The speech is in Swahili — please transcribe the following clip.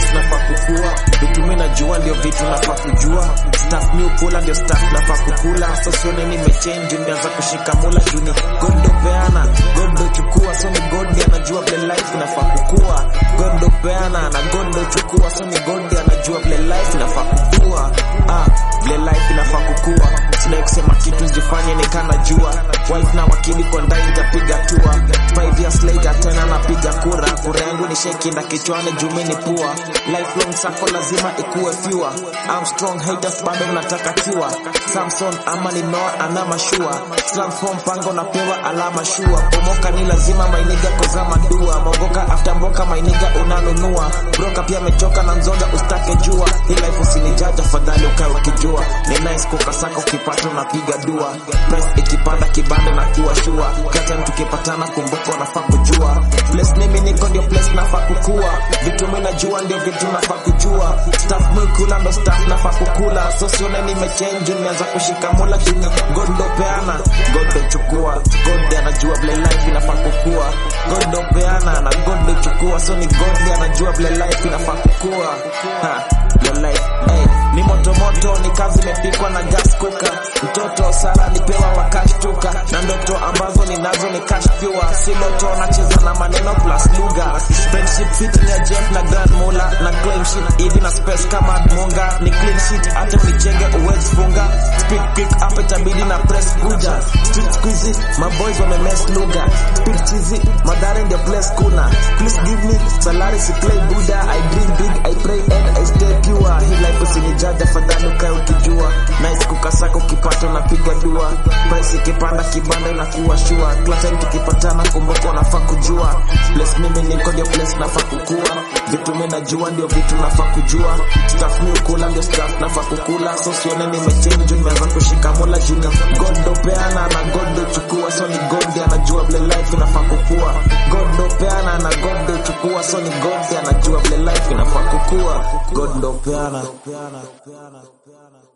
place nafaa kukua vitu mi najua ndio vitu nafaa kujua staff mi ukula ndio staff nafaa kukula so sione nimechange nimeanza kushika mula juni gondo peana gondo chukua so ni gondi anajua vile life inafaa kukua gondo peana na gondo chukua so ni gondi anajua vile life inafaa kukua ah vile life inafaa kukua sidai kusema kitu sijifanye nikana jua wife na wakili kwa ndani nitapiga tua five years later tena napiga kura kura yangu ni sheki na kichwani jumi ni pua lifelong sako lazima ikuwe fewer I'm strong haters bado mnataka kiwa Samson ama ni Noah ana mashua transform pango napewa alama shua pomoka ni lazima mainiga kozama dua mogoka after mboka mainiga unanunua broka pia mechoka na nzoga ustake jua hii life usinijaja fadhali ukae ukijua ni nice kukasaka ukipata unapiga dua price ikipanda kibanda na kuwa shua kata tukipatana kumbuka unafaa kujua place mimi niko ndio place nafaa kukua vitu mimi najua ndio vitu nafaa kujua staff mimi kula ndo staff nafaa kukula so sione nimechange nimeanza kushika mula juni gondo peana gondo chukua gondo anajua vile life inafaa kukua gondo peana na gondo chukua so ni gondo anajua vile life inafaa kukua ha vile life hey ni moto moto ni kazi imepikwa na gas cooker mtoto sara nipewa wakashtuka na ndoto ambazo ninazo ni cash pure si loto nacheza na maneno plus lugha friendship fit ya Jeff na Grand Mula na claim shit hivi na space kama Munga ni clean sheet hata unichenge uwezi funga speak quick up itabidi na press kuja street squeezy my boys wame mess lugha speak cheesy madare ndio place kuna please give me salary si play buddha I dream big I pray and I stay pure hii life usinijaja fadhali ukae ukijua nice kukasaka ukipata unapiga dua price ikipanda kibanda inakuwa shua kila time tukipatana kumbuka unafaa kujua place mimi niko ndio place nafaa kukua vitu mimi najua ndio vitu nafaa kujua staff mi ukula ndio staff nafaa kukula so sione nimechange juu nimeanza kushika mola juni gondo peana na gondo chukua so ni gondi anajua vile life inafaa kukua gondo peana na gondo chukua so ni gondi anajua vile life inafaa kukua gondo peana